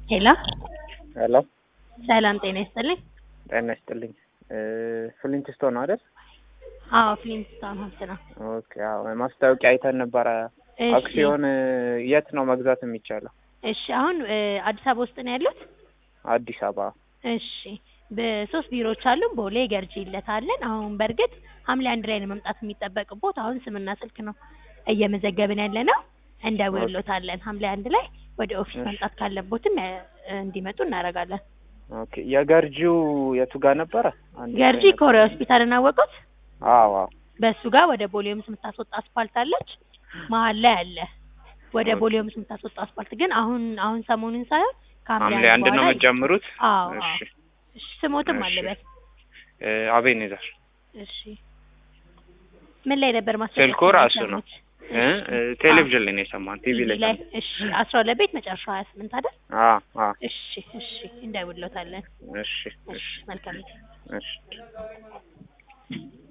ሄሎ ሄሎ ሰላም ጤና ይስጥልኝ። ጤና ይስጥልኝ። ፍሊንት ስቶን ነው አይደል? አዎ ፍሊንስቶን ሀብት ነው። ኦኬ። አዎ ማስታወቂያ አይተን ነበረ። እሺ፣ አክሲዮን የት ነው መግዛት የሚቻለው? እሺ አሁን እ አዲስ አበባ ውስጥ ነው ያሉት? አዲስ አበባ። እሺ በሶስት ቢሮዎች አሉ። ቦሌ ገርጂ ይለታለን። አሁን በእርግጥ ሐምሌ አንድ ላይ ነው መምጣት የሚጠበቅቦት። አሁን ስምና ስልክ ነው እየመዘገብን ያለ ነው። እንደውሎታለን ሐምሌ አንድ ላይ ወደ ኦፊስ እሺ። መምጣት ካለቦትም እ እንዲመጡ እናደርጋለን። ኦኬ። የገርጂው የቱ ጋር ነበረ? አንድ ገርጂ ጊዜ ነበር። ኮሪያ ሆስፒታል እናወቁት። አዎ አዎ። በሱ ጋር ወደ ቦሌ ሆምስ የምታስወጣ አስፋልት አለች። መሀል ላይ አለ። ወደ ኦኬ። ቦሌ ሆምስ የምታስወጣ አስፋልት ግን አሁን አሁን ሰሞኑን ሳይሆን ከሐምሌ ሐምሌ አንድ ነው በኋላ የምትጀምሩት? አዎ አዎ። እሺ እሺ ስሞትም እሺ። አለበት። እ አቤኔዘር እሺ ምን ላይ ነበር ማስታወቂያ ስልኩ ራሱ ነው። የሰሙት? እ እሺ። እ ቴሌቪዥን ላይ ነው የሰማን። ቲቪ ቲቪ ላይ ላይ ሰማን። እሺ አስራ ሁለት ቤት መጨረሻው ሀያ ስምንት አይደል? አዎ አዎ። እሺ እሺ እንደውሎታለን። እሺ እሺ እሺ መልካም እሺ